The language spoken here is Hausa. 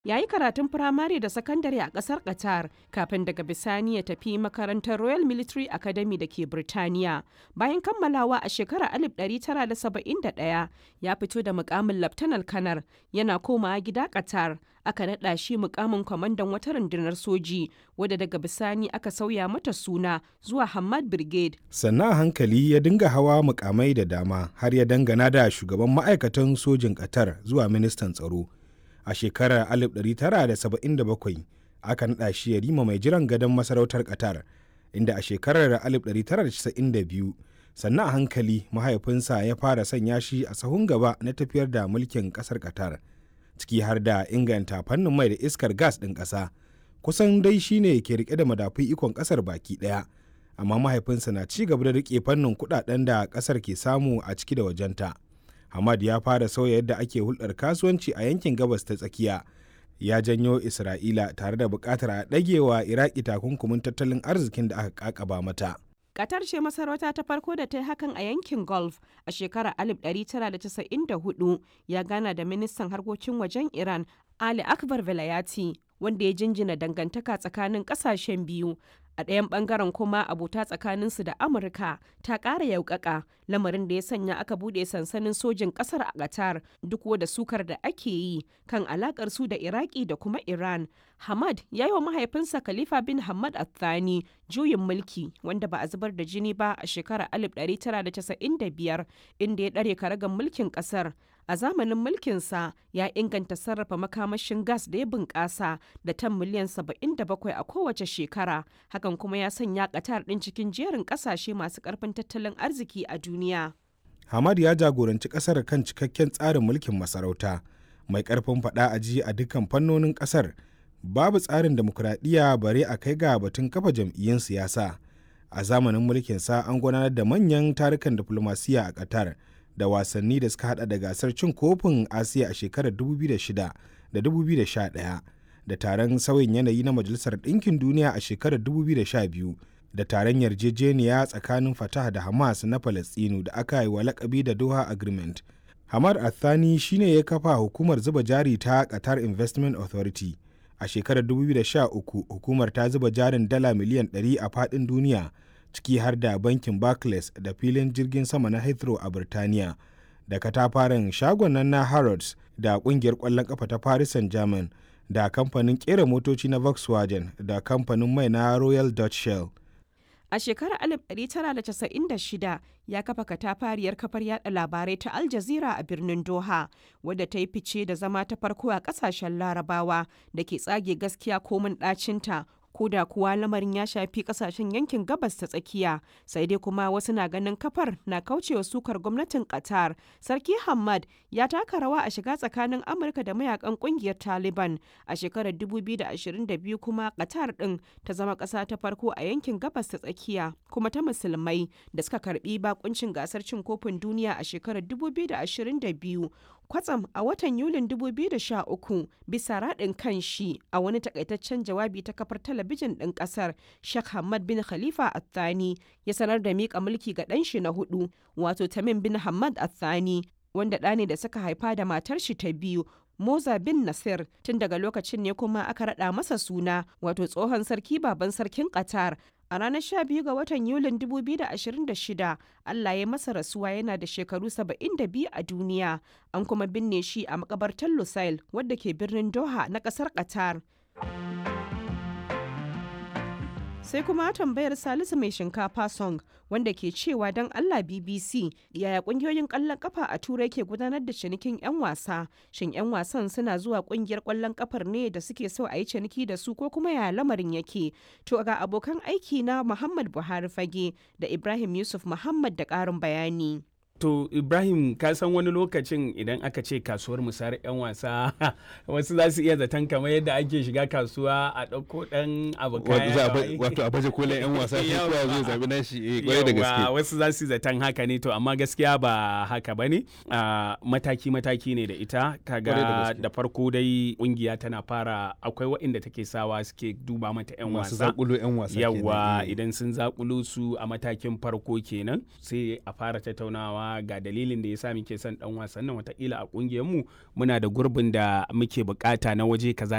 Ya yi karatun firamare da sakandare a ƙasar Qatar kafin daga bisani ya tafi makarantar Royal Military Academy da ke Birtaniya. Bayan kammalawa a shekarar 1971 ya fito da mukamin Laftanar Kanar yana komawa gida Qatar. Aka naɗa shi mukamin kwamandan wata rundunar soji wadda daga bisani aka sauya mata suna zuwa Hamad Brigade. Sannan a hankali ya dinga hawa mukamai da dama har ya dangana da shugaban ma'aikatan sojin Qatar zuwa ministan tsaro. a shekarar 1977 aka naɗa shi ya rima mai jiran gadon masarautar qatar inda a shekarar 1992 sannan a hankali mahaifinsa ya fara sanya shi a sahun gaba na tafiyar da mulkin ƙasar qatar ciki har da inganta fannin mai da iskar gas ɗin ƙasa kusan dai shine ke rike da madafun ikon ƙasar baki ɗaya amma mahaifinsa na ci gaba da rike fannin kuɗaɗen da ƙasar ke samu a ciki da wajenta. Hamad ya fara sauya yadda ake hulɗar kasuwanci a yankin gabas ta tsakiya. Ya janyo Isra'ila tare da buƙatar a ɗagewa Iraki takunkumin tattalin arzikin da aka ƙaƙaba mata. Qatar ce masarauta ta farko da ta yi hakan a yankin Gulf a shekarar 1994 ya gana da ministan harkokin wajen Iran Ali Akbar Velayati wanda ya jinjina dangantaka tsakanin ƙasashen biyu a ɗayan ɓangaren kuma abota tsakaninsu da amurka ta ƙara yaukaka lamarin da ya sanya aka buɗe sansanin sojin ƙasar a qatar duk da sukar da ake yi kan alaƙar su da iraki da kuma iran hamad ya yi wa mahaifinsa khalifa bin hamad athani juyin mulki wanda ba a zubar da jini ba a shekarar 1995 inda ya ɗare karagan mulkin ƙasar a zamanin mulkinsa ya inganta sarrafa makamashin gas da ya bunƙasa da tan miliyan 77 a kowace shekara hakan kuma ya sanya ƙatar ɗin cikin jerin ƙasashe masu ƙarfin tattalin arziki a duniya. Hamad ya jagoranci ƙasar kan cikakken tsarin mulkin masarauta mai ƙarfin faɗa a ji a dukkan fannonin ƙasar babu tsarin demokuraɗiyya bare a kai ga batun kafa jam'iyyun siyasa a zamanin mulkinsa an gudanar da manyan tarukan diflomasiyya a Qatar. da wasanni da suka hada da gasar cin kofin asiya a shekarar 2006 da 2011 da taron sauyin yanayi na majalisar ɗinkin duniya a shekarar 2012 da taron yarjejeniya tsakanin fatah da hamas na falastinu da aka yi wa lakabi da doha agreement hamad athani shine ya kafa hukumar zuba jari ta qatar investment authority a shekarar 2013 hukumar ta zuba jarin dala miliyan 100 a faɗin duniya ciki har da bankin Barclays da filin jirgin sama na Heathrow a Birtaniya da katafaren shagon nan na Harrods da kungiyar ƙwallon ƙafa ta Paris Saint-Germain da kamfanin ƙera motoci na Volkswagen da kamfanin mai na Royal Dutch Shell. A shekarar 1996 ya kafa katafariyar kafar yada labarai ta Al Jazeera a birnin Doha, wadda ta yi fice da zama ta farko a kasashen larabawa da ke tsage gaskiya komin ɗacinta ko da kuwa lamarin ya shafi kasashen yankin gabas ta tsakiya sai dai kuma wasu na ganin kafar na kaucewa sukar gwamnatin qatar sarki hamad ya taka rawa a shiga tsakanin amurka da mayakan kungiyar taliban a shekarar 2022 kuma qatar din ta zama kasa ta farko a yankin gabas ta tsakiya kuma ta musulmai da suka karbi bakuncin gasar cin kofin duniya a shekarar 2022 kwatsam a watan yulin 2013 bisa raɗin kan shi a wani takaitaccen jawabi ta kafar talabijin ɗin ƙasar Sheikh Hamad bin Khalifa Athani ya sanar da miƙa mulki ga ɗan shi na hudu wato Tamim bin Hamad Athani wanda ɗa ne da suka haifa da matar shi ta biyu Moza bin Nasir tun daga lokacin ne kuma aka raɗa masa suna wato tsohon sarki baban sarkin Qatar a ranar 12 ga watan Yulin 2026 Allah ya masa rasuwa yana da shekaru 72 a duniya an kuma binne shi a makabartar Lusail wadda ke birnin Doha na kasar Qatar. sai kuma tambayar salisu mai shinkafa song wanda ke cewa don allah bbc yaya kungiyoyin kwallon kafa a turai ke gudanar da cinikin 'yan wasa shin 'yan wasan suna zuwa kungiyar kwallon kafar ne da suke so a yi ciniki da su ko kuma yaya lamarin yake to ga abokan aiki na muhammad buhari fage da ibrahim yusuf muhammad da karin bayani To Ibrahim ka san wani lokacin idan aka ce kasuwar musayar 'yan wasa wasu za su iya zaton kamar yadda ake shiga kasuwa a ɗauko ɗan abu kaya wato a baje kolin 'yan wasa shi kowa zai zabi nashi eh kwarai da gaske wasu za su zaton haka ne to amma gaskiya ba haka bane mataki mataki ne da ita kaga da farko dai kungiya tana fara akwai waɗanda take sawa suke duba mata 'yan wasa masu zakulo 'yan wasa yawa idan sun zakulo su a matakin farko kenan sai a fara tattaunawa ga dalilin da ya sa muke son dan wasan nan watakila a kungiyar mu muna da gurbin da muke bukata na waje kaza